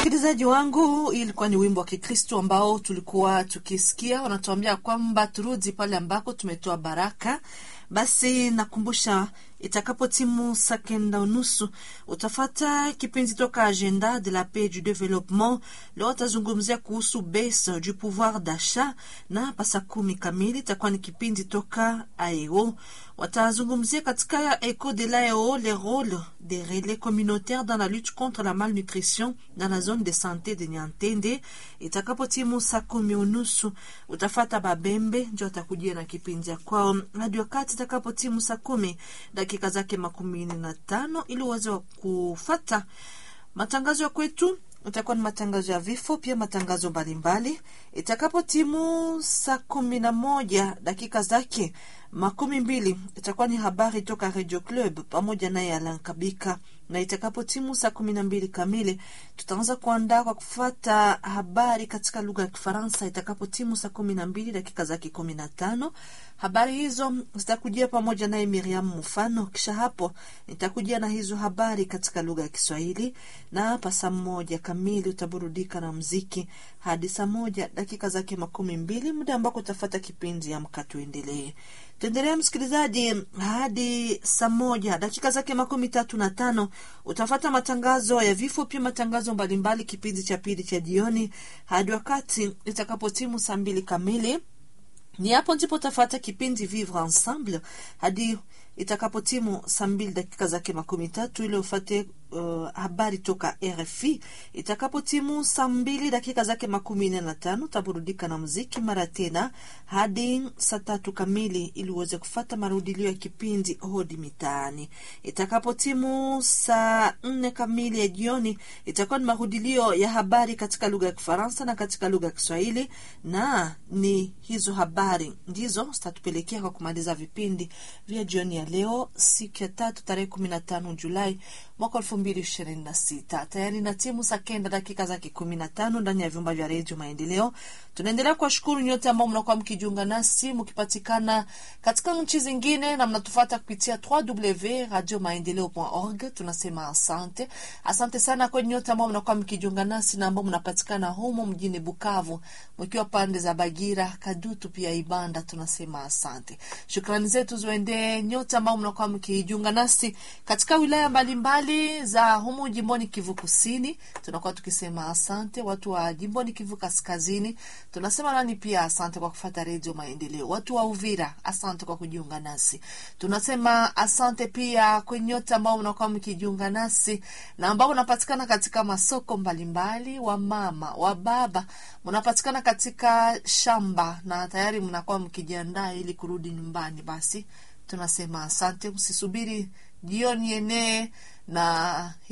Msikilizaji wangu, hii ilikuwa ni wimbo wa Kikristo ambao tulikuwa tukisikia, wanatuambia kwamba turudi pale ambako tumetoa baraka. Basi nakumbusha itakapo timu saa kenda unusu utafata kipindi toka Agenda de la Paix du Développement. Leo watazungumzia kuhusu baisse du pouvoir d'achat, na pasa kumi kamili itakuwa ni kipindi toka AEO. Watazungumzia katika Eco de l'AEO le rôle des relais communautaires dans la lutte contre la malnutrition dans la zone de santé de Nyantende. Itakapo timu saa kumi unusu utafata Babembe njo atakujia na kipindi ya kwao hadi wakati itakapo timu saa kumi dakika zake makumi na tano ili uweze wa kufata matangazo ya kwetu. Itakuwa ni matangazo ya vifo, pia matangazo mbalimbali. Itakapo timu saa kumi na moja dakika zake makumi mbili itakuwa ni habari toka Radio Club pamoja naye Alan Kabika, na itakapo timu saa kumi na mbili kamili tutaanza kuandaa kwa kufuata habari katika lugha ya Kifaransa. Itakapo timu saa kumi na mbili dakika zake kumi na tano habari hizo zitakujia pamoja naye Miriam Mufano. Kisha hapo nitakujia na hizo habari katika lugha ya Kiswahili, na hapa saa moja kamili utaburudika na mziki hadi saa moja dakika zake makumi mbili muda ambako utafata kipindi Amka Tuendelee. Tuendelea msikilizaji, hadi saa moja dakika zake makumi tatu na tano utafata matangazo ya vifo, pia matangazo mbalimbali, kipindi cha pili cha jioni hadi wakati itakapotimu saa mbili kamili ni hapo ndipo utafata kipindi Vivre Ensemble hadi itakapotimu saa mbili dakika zake makumi tatu ili ufate uh, habari toka RFI. Itakapotimu saa mbili dakika zake makumi nne na tano utaburudika na muziki mara tena hadi saa tatu kamili ili uweze kufata marudilio ya kipindi Hodi Mitaani. Itakapotimu saa nne kamili ya jioni itakuwa ni marudilio ya habari katika lugha ya Kifaransa na katika lugha ya Kiswahili, na ni hizo habari ndizo zitatupelekea kwa kumaliza vipindi vya jioni ya leo, siku ya tatu tarehe kumi na tano Julai mwaka elfu mbili ishirini na sita. Tayari na timu saa kenda dakika zake kumi na tano ndani ya vyumba vya redio Maendeleo. Tunaendelea kuwashukuru nyote ambao mnakuwa mkijiunga nasi mkipatikana katika nchi zingine na mnatufata kupitia www.radiomaendeleo.org. Tunasema asante, asante sana kwa nyote ambao mnakuwa mkijiunga nasi na ambao mnapatikana humo mjini Bukavu, mkiwa pande za Bagira, Kadutu pia Ibanda. Tunasema asante, shukrani zetu ziwaendee nyote ambao mnakuwa mkijiunga nasi katika wilaya mbalimbali mbali za humu jimboni Kivu Kusini, tunakuwa tukisema asante. Watu wa jimboni Kivu Kaskazini tunasema nani pia asante kwa kufata redio Maendeleo. Watu wa Uvira asante kwa kujiunga nasi, tunasema asante pia kwa nyote ambao mnakuwa mkijiunga nasi na ambao mnapatikana katika masoko mbalimbali, wa mama wa baba mnapatikana katika shamba na tayari mnakuwa mkijiandaa ili kurudi nyumbani. Basi tunasema asante, msisubiri jioni enee na